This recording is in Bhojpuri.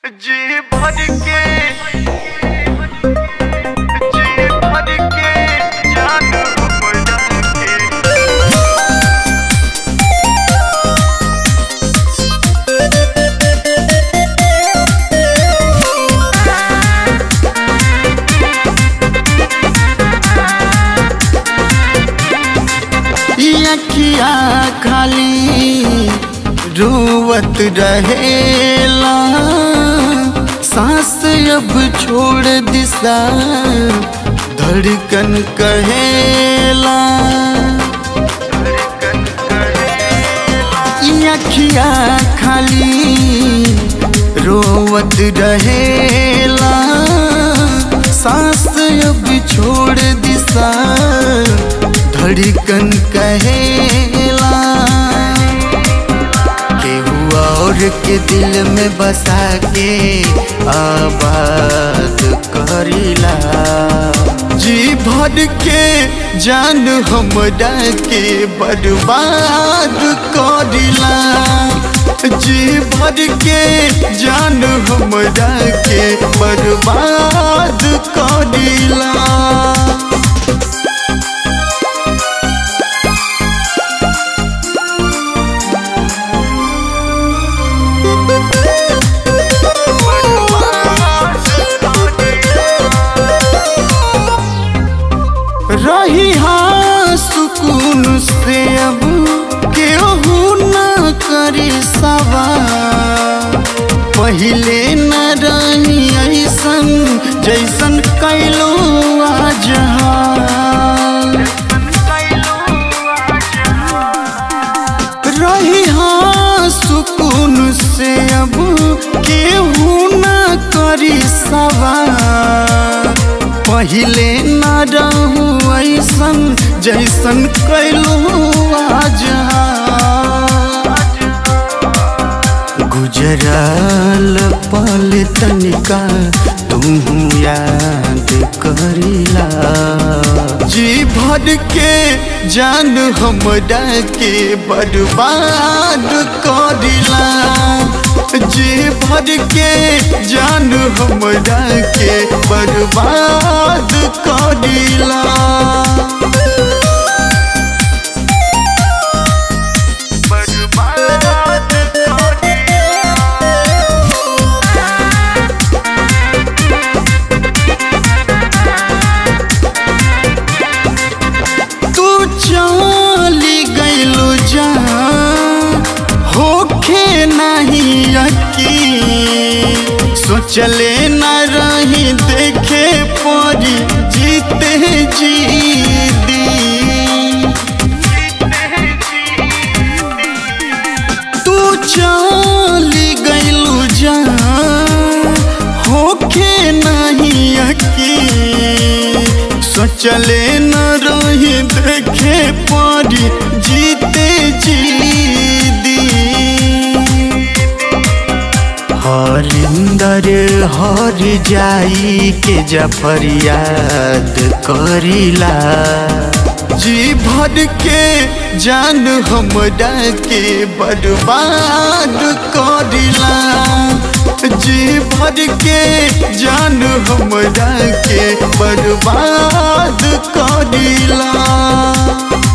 जी भर के जी भर के जान हमरा के अखिया खाली रोवत रहेला सांस अब छोड़ दिशा धड़कन कहेला ई अखिया खाली रोवत रहेला सांस अब छोड़ दिशा धड़कन कहेला केहू और के दिल में बसा के आबाद करीला जी भर के जान हमरा के बर्बाद करीला जी भर के जान हमरा के बर्बाद करीला रही हाँ सुकून से अब केहू न करी सवार पहिले न रही ऐसन जैसन कैलो आज रही हाँ सुकून से अब केहू न करी सवार पहिले न रहू ऐसन जैसन कैलू आज गुजरल पल तनिका तुम याद करीला जी भर के जान हमरा के बर्बाद करीला जी भर के जान हमरा के बर्बाद करीला बर्बाद तू चली गईलू जा होखे नहीं अकी सोचले न रही देखे पड़ी जीते जी दी तू चली गईलू जा होखे नहीं अकी सोचले न रही देखे पड़ी जीते जी दी हरिंदर हर जाई के जफर याद करीला जी भर के जान हमरा के बर्बाद करीला जी भर के जान हमरा के बर्बाद करीला